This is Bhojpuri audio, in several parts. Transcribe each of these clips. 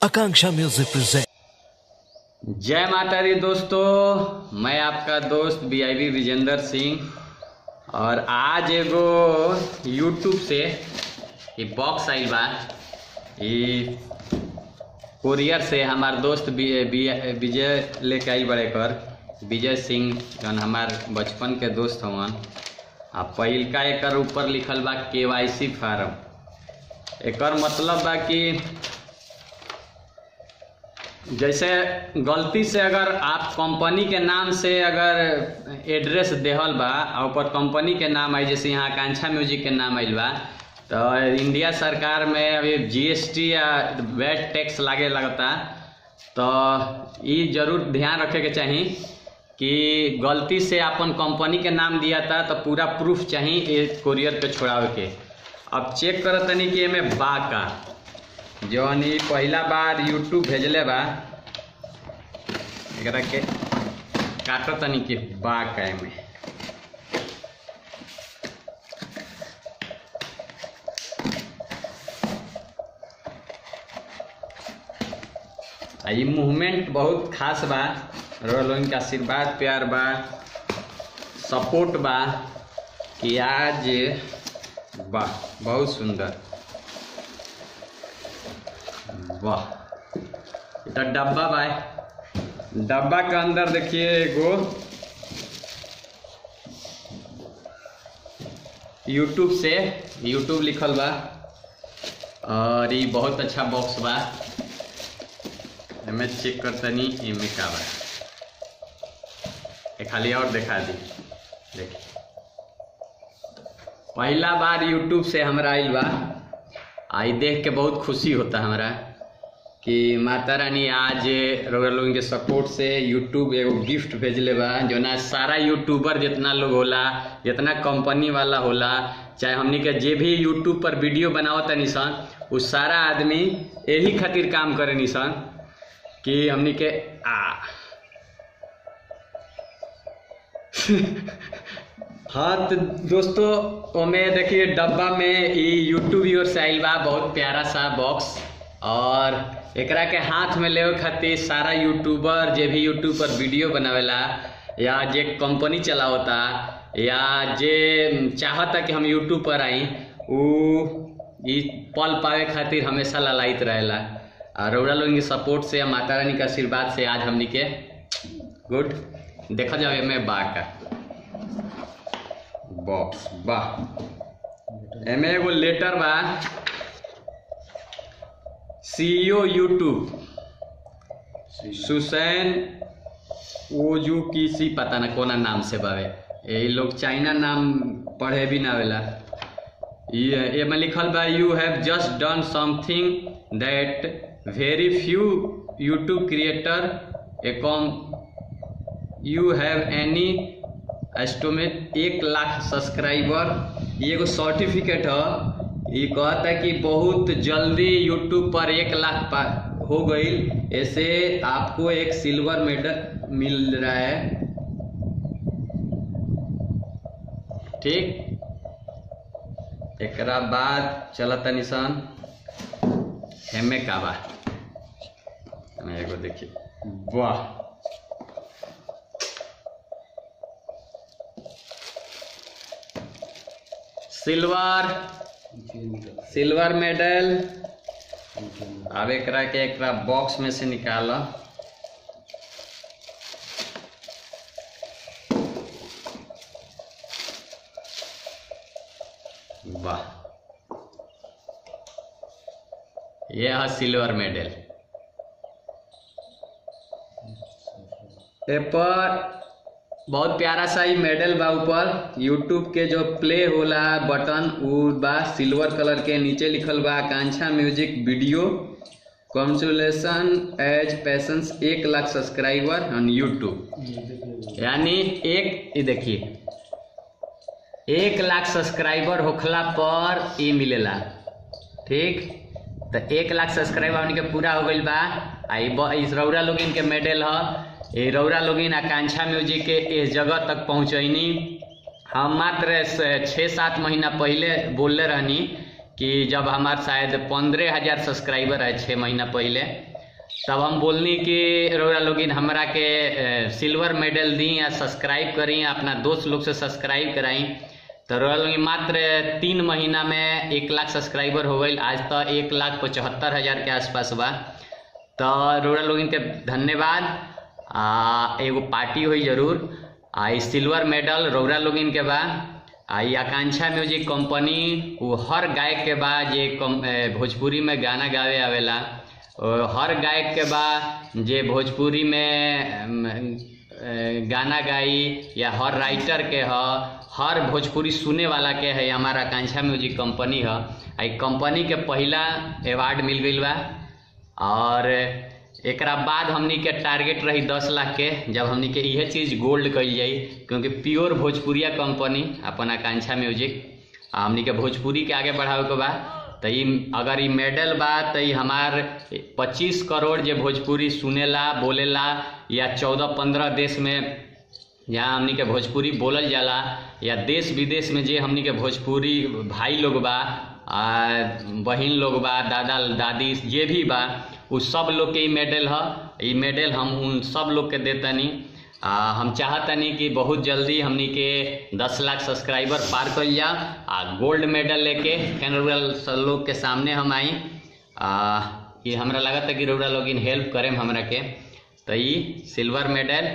Akanksha Music presents. जय माता दी दोस्तों मैं आपका दोस्त B I B Vijendra Singh और आज एगो यूट्यूब से ये बॉक्स आइल बा ये कोरियर से हमार दोस्त बी- बी- विजय लेके आई बड़े कर विजय सिंह जौन हमार बचपन के दोस्त हवन आ पहिलका एकर ऊपर लिखल बा के वाई सी फार्म एकर मतलब बा कि जैसे गलती से अगर आप कंपनी के नाम से अगर एड्रेस देहल बा और ऊपर कंपनी के नाम आई जैसे यहाँ आकांक्षा म्यूजिक के नाम आइल बा तो इंडिया सरकार में अभी जीएसटी या वैट टैक्स लागे लगता तो ये जरूर ध्यान रखे के चाही कि गलती से अपन कंपनी के नाम दिया था तो पूरा प्रूफ चाही ये कोरियर पे छोड़ावे के अब चेक करत तनी कि एमे बा का जौन ई पहिला बार यूट्यूब भेजले बा एकरा के काटो तनी कि बा का एमे आ ई मूवमेंट बहुत खास बा रोलोइन के आशीर्वाद प्यार बा सपोर्ट बा कि आज वाह बहुत सुंदर वाह এটা डब्बा बा डब्बा के अंदर देखिए एगो यूट्यूब से यूट्यूब लिखल बा और ये बहुत अच्छा बॉक्स बा एमे चेक कर तनी एमे का बा ए खाली और दिखा दी देखिए पहला बार यूट्यूब से हमरा आइल बा आई देख के बहुत खुशी होता हमरा कि माता रानी आज रउआ लोगन के सपोर्ट से यूट्यूब एगो गिफ्ट भेजले बा जोना सारा यूट्यूबर जितना लोग होला जितना कंपनी वाला होला चाहे हमनी के जे भी यूट्यूब पर वीडियो बनावत निसन उ सारा आदमी यही खातिर काम करे निसन कि हमनी के आ हाँ तो दोस्तों ओमे देखिए डब्बा में ई यूट्यूब योर से आइल बा बहुत प्यारा सा बॉक्स और एकरा के हाथ में लेवे खातिर सारा यूट्यूबर जे भी यूट्यूब पर वीडियो बनावेला या जे कंपनी चलावता या जे चाहता कि हम यूट्यूब पर आई उ ई पल पावे खातिर हमेशा ललायित रहेला और रउरा लोगन के सपोर्ट से या माता रानी के आशीर्वाद से आज हमनी के गुड देखा जावे में बा का बॉक्स वाह एमे एगो लेटर बा सीईओ यूट्यूब सुसैन ओजू किसी पता ना कोना नाम से बावे ये लोग चाइना नाम पढ़े भी ना आवेला ये एमे लिखल बा you have just done something that very few YouTube creator एकॉम यू हैव एनी एस्टोमेट एक लाख सब्सक्राइबर ये एगो सर्टिफिकेट ह ये कहता है कि बहुत जल्दी यूट्यूब पर एक लाख पा हो गई ऐसे आपको एक सिल्वर मेडल मिल रहा है ठीक एकरा बाद चलता निशान हेमे का बा हमें एगो देखिए वाह सिल्वर सिल्वर मेडल अब एकरा के एकरा बॉक्स में से निकाल वाह ये है सिल्वर मेडल ए पर बहुत प्यारा सा ही मेडल बा ऊपर यूट्यूब के जो प्ले होला बटन उ बा सिल्वर कलर के नीचे लिखल बा आकांक्षा म्यूजिक वीडियो कॉन्सुलेशन एज पैसन्स एक लाख सब्सक्राइबर ऑन यूट्यूब यानी एक ये देखिए एक लाख सब्सक्राइबर होखला पर ये मिलेला ठीक तो एक लाख सब्सक्राइबर उनके पूरा हो गईल बा आ ई ब- ई रौरा लोगिन के मेडल ह ये रौरा लोगिन आकांक्षा म्यूजिक के इस जगह तक पहुँचैनी हम मात्र स- छः सात महीना पहले बोलले रहनी कि जब हमार शायद पंद्रह हजार सब्सक्राइबर है छः महीना पहले तब हम बोलनी कि रउरा लोगिन हमरा के अ, सिल्वर मेडल दी या सब्सक्राइब करी अपना दोस्त लोग से सब्सक्राइब कराई तो रउरा लोगिन मात्र तीन महीना में एक लाख सब्सक्राइबर हो गई आज तो एक लाख पचहत्तर हजार के आसपास बा तो रउरा लोगिन के धन्यवाद आ एगो पार्टी हुई जरूर आ ई सिल्वर मेडल रउरा लोगिन के बा आ ई आकांक्षा म्यूजिक कंपनी वो हर गायक के बा जे कम- ए, भोजपुरी में गाना गावे आवेला और हर गायक के बा जे भोजपुरी में अम, ए, गाना गाई या हर राइटर के ह हर भोजपुरी सुने वाला के है हमारा आकांक्षा म्यूजिक कंपनी ह आ ई कंपनी के पहिला अवार्ड मिल गईल बा और एकरा बाद हमनी के टारगेट रही दस लाख के जब हमनी के इहे चीज गोल्ड कइल जाई क्योंकि प्योर भोजपुरिया कंपनी अपन आकांक्षा म्यूजिक आ हमनी के भोजपुरी के आगे बढ़ावे के बा तो ई अगर ई मेडल बा तो ई हमार पच्चीस करोड़ जे भोजपुरी सुनेला बोलेला या चौदह पंद्रह देश में यहाँ हमनी के भोजपुरी बोलल जाला या देश विदेश में जे हमनी के भोजपुरी भाई लोग बा आ बहिन लोग बा दादा दादी जे भी बा उ सब लोग के ई मेडल ह ई मेडल हम उन सब लोग के देतनी आ हम चाहतनी कि बहुत जल्दी हमनी के दस लाख सब्सक्राइबर पार कइल जा आ गोल्ड मेडल लेके फेन रउरा सब लोग के सामने हम आई आ ये हमरा लागत है कि रउरा लोग हेल्प करेम हमरा के तो ई सिल्वर मेडल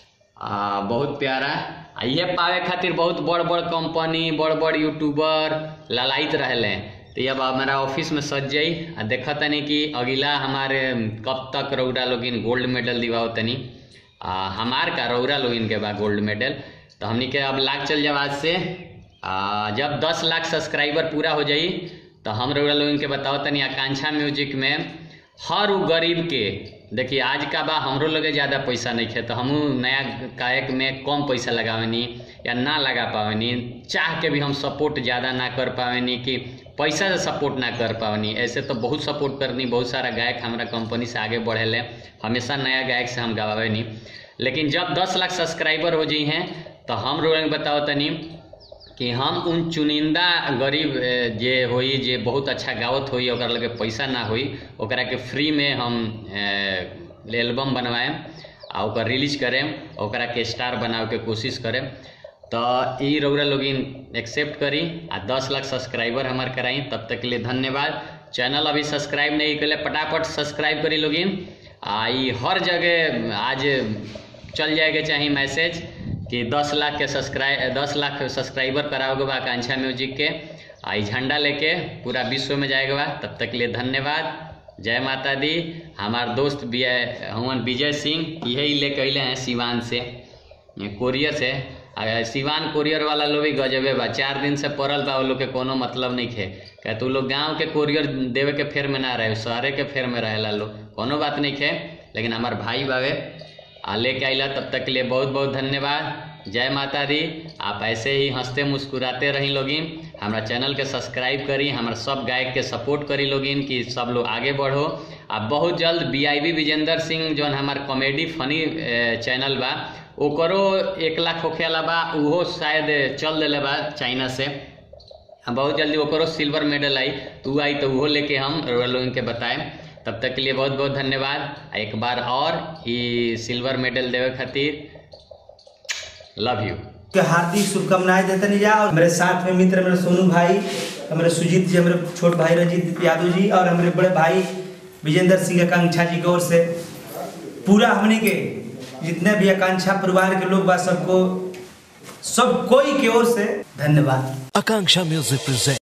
आ, बहुत प्यारा आ इहे पावे खातिर बहुत बड़ बड़ कंपनी बड़ बड़ यूट्यूबर ललाइत रहले तो अब हमारा ऑफिस में सज जाई आ देखा तनी कि अगला हमारे कब तक रौरा लोगिन गोल्ड मेडल दिवाओ तनी आ हमार का रौरा लोगिन के बा गोल्ड मेडल तो हमनी के अब लाख चल जाए आज से आ, जब दस लाख सब्सक्राइबर पूरा हो जाई तो हम रउरा लोगन के बताओ तनी आकांक्षा म्यूजिक में हर उ गरीब के देखिए आज का बा हमरो लगे ज़्यादा पैसा नहीं खे तो हमू नया गायक में कम पैसा लगावेनी या ना लगा पावेनी चाह के भी हम सपोर्ट ज़्यादा ना कर पावेनी कि पैसा से सपोर्ट ना कर पावेनी ऐसे तो बहुत सपोर्ट करनी बहुत सारा गायक हमारा कंपनी से आगे बढ़ेले हमेशा नया गायक से हम गवावेनी लेकिन जब दस लाख सब्सक्राइबर हो जाई हैं तो हम लोग बताओ तनी कि हम उन चुनिंदा गरीब ए, जे होई जे बहुत अच्छा गावत होई ओकरा लगे पैसा ना होई ओकरा के फ्री में हम ए, एल्बम बनवाएम आ ओकर रिलीज करेम ओकरा के स्टार बनावे के कोशिश करेम तो ई रउरा लोगिन एक्सेप्ट करी आ दस लाख सब्सक्राइबर हमार कराई तब तक के लिए धन्यवाद चैनल अभी सब्सक्राइब नहीं कले फटाफट सब्सक्राइब करी लोगिन आ ई हर जगह आज चल जाएगा चाहिए मैसेज कि 10 लाख के सब्सक्राइब 10 लाख सब्सक्राइबर कराओगे बा आकांक्षा म्यूजिक के आ ई झंडा लेके पूरा विश्व में जाएगा बा तब तक के लिए धन्यवाद जय माता दी हमार दोस्त भी है हवन विजय सिंह यही लेके अले हैं सिवान से कोरियर से आ सिवान कोरियर वाला लोग भी गजबे बा चार दिन से पड़ल बा वो लोग के कोनो मतलब नहीं खे क्या तू लोग गांव के कोरियर देवे के फेर में ना रहे शहरे के फेर में रहेला लोग कोनो बात नहीं खे लेकिन हमार भाई बावे आ लेके आइला तब तक के लिए बहुत बहुत धन्यवाद जय माता दी आप ऐसे ही हंसते मुस्कुराते रही लोगिन हमारा चैनल के सब्सक्राइब करी हमारा सब गायक के सपोर्ट करी लोगिन कि सब लोग आगे बढ़ो आ बहुत जल्द B I B Vijendra Singh जौन हमार कॉमेडी फनी चैनल बा ओकरो एक लाख होखे वाला बा उहो शायद चल दिले बा चाइना से हम बहुत जल्दी ओकरो सिल्वर मेडल आई तो उ आई तो उहो लेके हम रउआ लोगन के बताएं तब तक के लिए बहुत बहुत धन्यवाद आ एक बार और ये सिल्वर मेडल देवे खातिर लव यू के हार्दिक शुभकामनाएं देते नहीं जा और मेरे साथ में मित्र मेरे सोनू भाई हमारे सुजीत जी हमारे छोट भाई रंजीत यादव जी और हमारे बड़े भाई विजेंद्र सिंह आकांक्षा जी की ओर से पूरा हमने के जितने भी आकांक्षा परिवार के लोग बा सबको सब कोई की ओर से धन्यवाद Akanksha Music presents